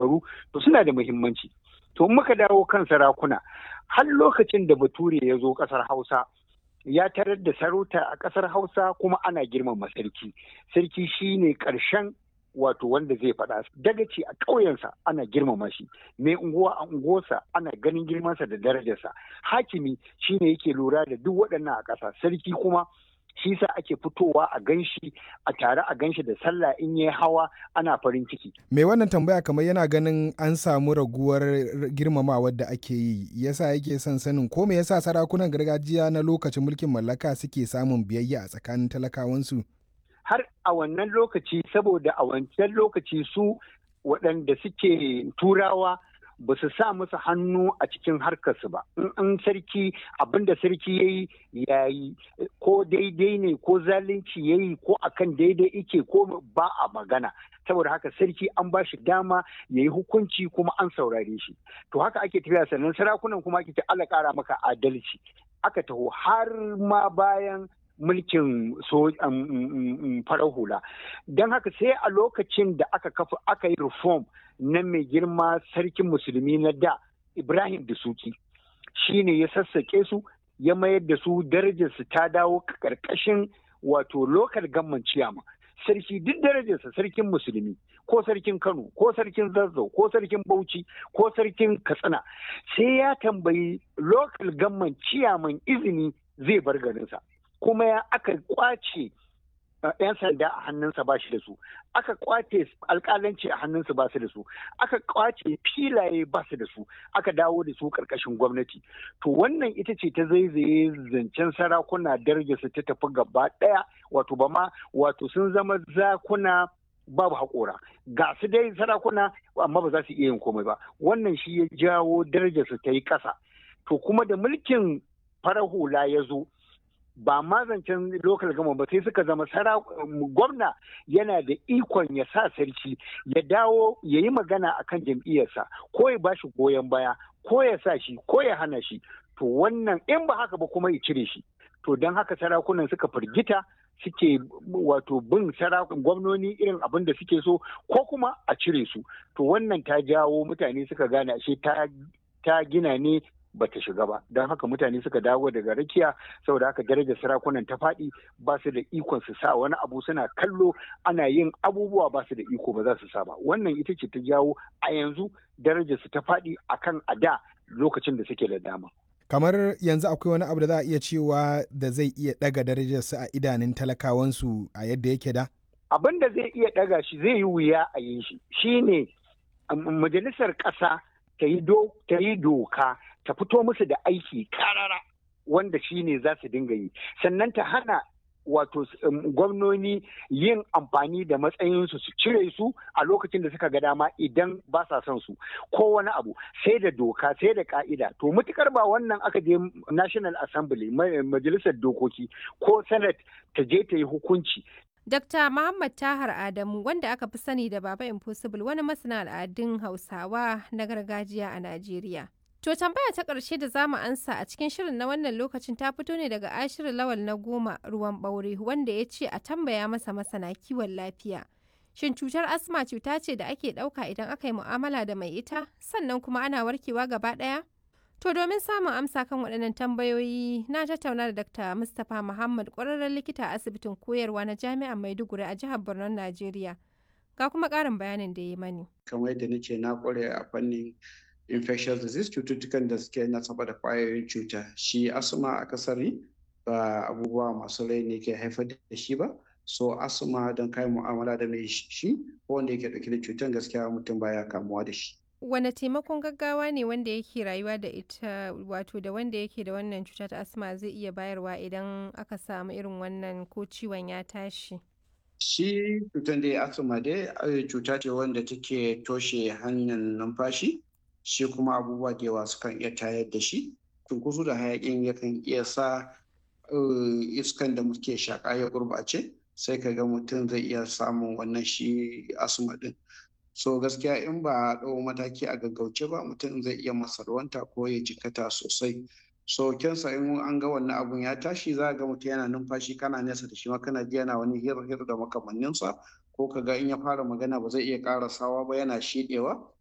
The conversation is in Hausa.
shekaru to suna da muhimmanci to muka dawo kan sarakuna har lokacin da bature ya zo ƙasar hausa ya tarar da sarauta a ƙasar hausa kuma ana girmama sarki sarki shine ƙarshen wato wanda zai faɗa dagaci a ƙauyensa ana girmama shi mai unguwa a unguwarsa ana ganin girmansa da darajarsa hakimi shine yake lura da duk waɗannan a ƙasa sarki kuma shi sa ake fitowa a ganshi a tare a ganshi da sallah in yi hawa ana farin ciki. Mai wannan tambaya kamar yana ganin an samu raguwar girmamawar da ake yi yasa yake son sanin ko me yasa sarakunan gargajiya na lokacin mulkin mallaka suke samun biyayya a tsakanin talakawansu. Har a wannan lokaci saboda a wancan lokaci su waɗanda suke turawa ba su sa musu hannu a cikin harkarsu ba in sarki abinda sarki ya yi ya yi ko daidai ne ko zalunci ya yi ko akan daidai ike ko ba a magana saboda haka sarki an ba shi dama ya yi hukunci kuma an saurare shi to haka ake tafiya sannan sarakunan kuma ake ce Allah kara maka adalci aka taho har ma bayan mulkin so farar hula don haka sai a lokacin da aka kafa aka yi reform na mai girma sarkin musulmi na da ibrahim da suki shine ya sassaƙe su ya mayar da su darajarsu ta dawo ƙarƙashin wato lokal gamman ciyama sarki duk darajarsa sarkin musulmi ko sarkin kano ko sarkin zazzau ko sarkin bauchi ko sarkin katsina sai ya tambayi lokal gamman ciyaman izini zai bar garinsa kuma ya aka kwace yan sanda a hannunsa ba shi da su aka kwace alkalanci a hannunsa ba su da su aka kwace filaye ba su da su aka dawo da su karkashin gwamnati to wannan ita ce ta zaizaye zancen sarakuna darajarsu ta tafi gaba daya wato ba ma wato sun zama zakuna babu haƙora ga su dai sarakuna amma ba za su iya yin komai ba wannan shi ya jawo darajarsu ta yi ƙasa to kuma da mulkin farar hula ya zo ba ma zancen lokal gama ba sai suka zama gwamna yana da ikon ya sa sarki ya dawo ya yi magana a kan jam'iyyarsa ko ya ba shi goyon baya ko ya sa shi ko ya hana shi to wannan in ba haka ba kuma ya cire shi to don haka sarakunan suka firgita suke wato bin sarakun gwamnoni irin abin da suke so ko kuma a cire su to wannan ta jawo mutane suka gane ashe ta gina ne bata shiga ba don haka mutane suka dawo daga rakiya saboda haka darajar sarakunan ta faɗi ba su da ikon su sa wani abu suna kallo ana yin abubuwa ba su da iko ba za su sa ba wannan ita ce ta jawo a yanzu darajar su ta faɗi akan a da lokacin da suke da dama kamar yanzu akwai wani abu da za a iya cewa da zai iya ɗaga darajar su a idanun talakawansu a yadda yake da abin da zai iya ɗaga shi zai yi wuya a yin shi shine majalisar ƙasa ta yi doka ta fito musu da aiki karara wanda shi ne za su dinga yi sannan ta hana wato gwamnoni yin amfani da matsayinsu su cire su a lokacin da suka ga dama idan ba sa son su ko wani abu sai da doka sai da ka'ida to mutukar ba wannan aka je national assembly majalisar dokoki ko senate ta je ta yi hukunci Dr. Muhammad Tahar Adamu wanda aka fi sani da Baba Impossible wani masana al'adun Hausawa na gargajiya a Najeriya. To tambaya ta ƙarshe da zamu ansa a cikin shirin na wannan lokacin ta fito ne daga ashirin lawal na goma ruwan ɓaure wanda ya ce a tambaya masa masana kiwon lafiya. Shin cutar asma cuta ce da ake ɗauka idan aka yi mu'amala da mai ita sannan kuma ana warkewa gaba ɗaya? To domin samun amsa kan waɗannan tambayoyi na tattauna da Dr. Mustapha Muhammad ƙwararren likita a asibitin koyarwa na Jami'ar Maiduguri a jihar Borno, Najeriya. Ga kuma ƙarin bayanin da ya mani. Kamar yadda nace na ƙware a fannin infectious disease cututtukan da suke nasaba da ƙwayoyin cuta. Shi asma a kasari ba abubuwa masu rai ne ke haifar da shi ba. So asma don kai mu'amala da mai shi ko wanda yake ɗauke da cutar gaskiya mutum baya kamuwa da shi. wane taimakon gaggawa ne wanda yake rayuwa da ita wato da wanda yake da wannan cuta ta asma zai iya bayarwa idan aka samu irin wannan ko ciwon ya tashi shi cutar da asma dai cuta ce wanda take toshe hanyar numfashi shi kuma abubuwa da yawa sukan iya tayar da shi cunkoso da hayakin yakan iya sa iskan da muke shaƙa ya gurɓace sai ka ga mutum zai iya samun wannan shi asma din so gaskiya in ba a ɗau mataki a gaggauce ba mutum zai iya masarwanta ko ya jikata sosai so kensa in an ga wannan abun ya tashi za ga mutum yana numfashi kana nesa da shi ma kana ji yana wani hir hir da makamanninsa ko ka ga in ya fara magana ba zai iya karasawa ba yana shiɗewa